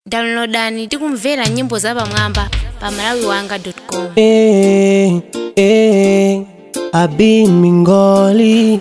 downloadani tikumvera nyimbo zapamwamba pa malawiwanga.com Eh, eh, Abi Mingoli.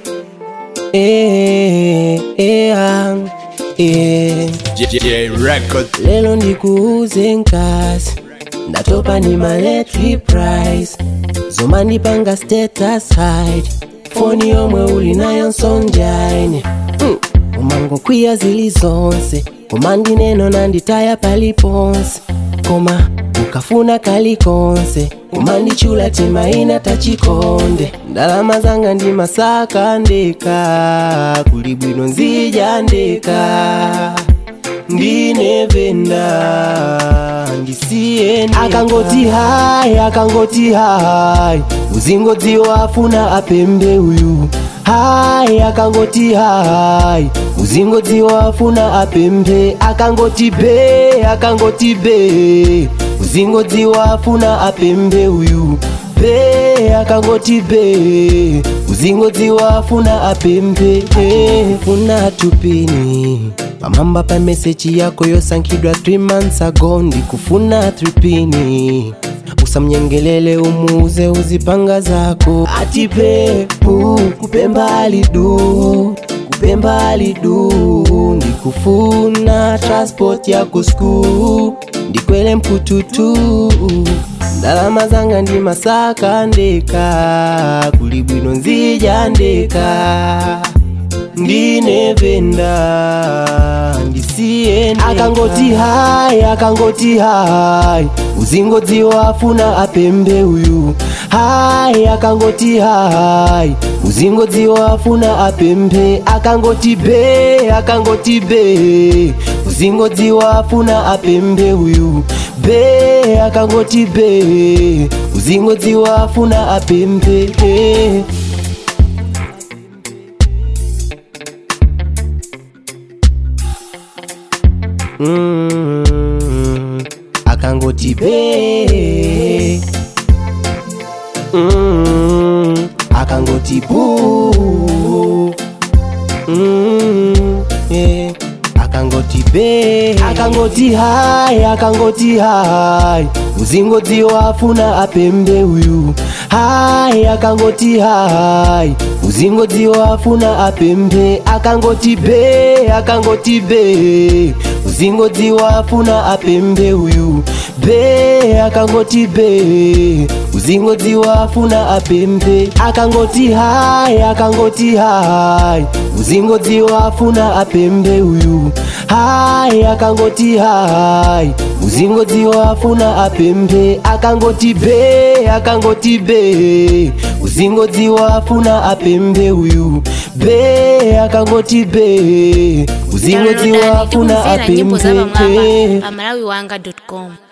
Eh, eh, ah, eh. J Record. Lelo ndikuuze nkasi ndatopa ni maletri price zoma ndipanga status hide foni yomwe uli nayo nsonjaine mm. umangokwiya zili zonse koma ndineno nanditaya paliponse koma ukafuna kalikonse umandichula timaina tachikonde ndalama zanga ndi masaka ndeka kuli bwino nzija ndeka ndinevenda ndisiyende akangoti hai akangoti hai uzingodziwa afuna apembe uyu hai akangoti hai uzingodziwa afuna apembe akangoti be akangoti be uzingodziwa afuna apembe uyu be akangoti be uzingodziwa afuna apembe eh, funa tupini pamamba pa meseji yako yosankhidwa 3 months ago ndikufuna 3 pini usamnyengelele umuze uzipanga zako atipepu kupemba alidu kupemba alidu ndikufuna transport yako skuu ndikwele mpututu ndalama zanga ndi masaka ndeka kuli bwino nzija ndeka ndinevenda ndisiyende akangoti hai akangoti hai uzingodziwa afuna apembe uyu hai akangoti hai uzingodziwa afuna apembe akangoti be akangoti be uzingodziwa afuna apembe uyu be akangoti be uzingodziwa afuna apembe eh. Mm, akangoti be mm, akangoti bu mm, yeah. akangoti be akangoti hai akangoti hai uzingodziwa afuna apembe uyu hai akangoti hai uzingodziwa afuna apembe akangoti be akangoti be uzingodziwa afuna apembe uyu be akangoti be uzingodziwa afuna apembe akangoti hai akangoti hai uzingodziwa afuna apembe uyu hai akangoti hai uzingodziwa afuna apembe akangoti be akangoti be uzingodziwa afuna apembe uyu be akangoti be uzingodziwa downloadani afuna tikumvera nyimbo apembe zapamwamba pa malawiwanga.com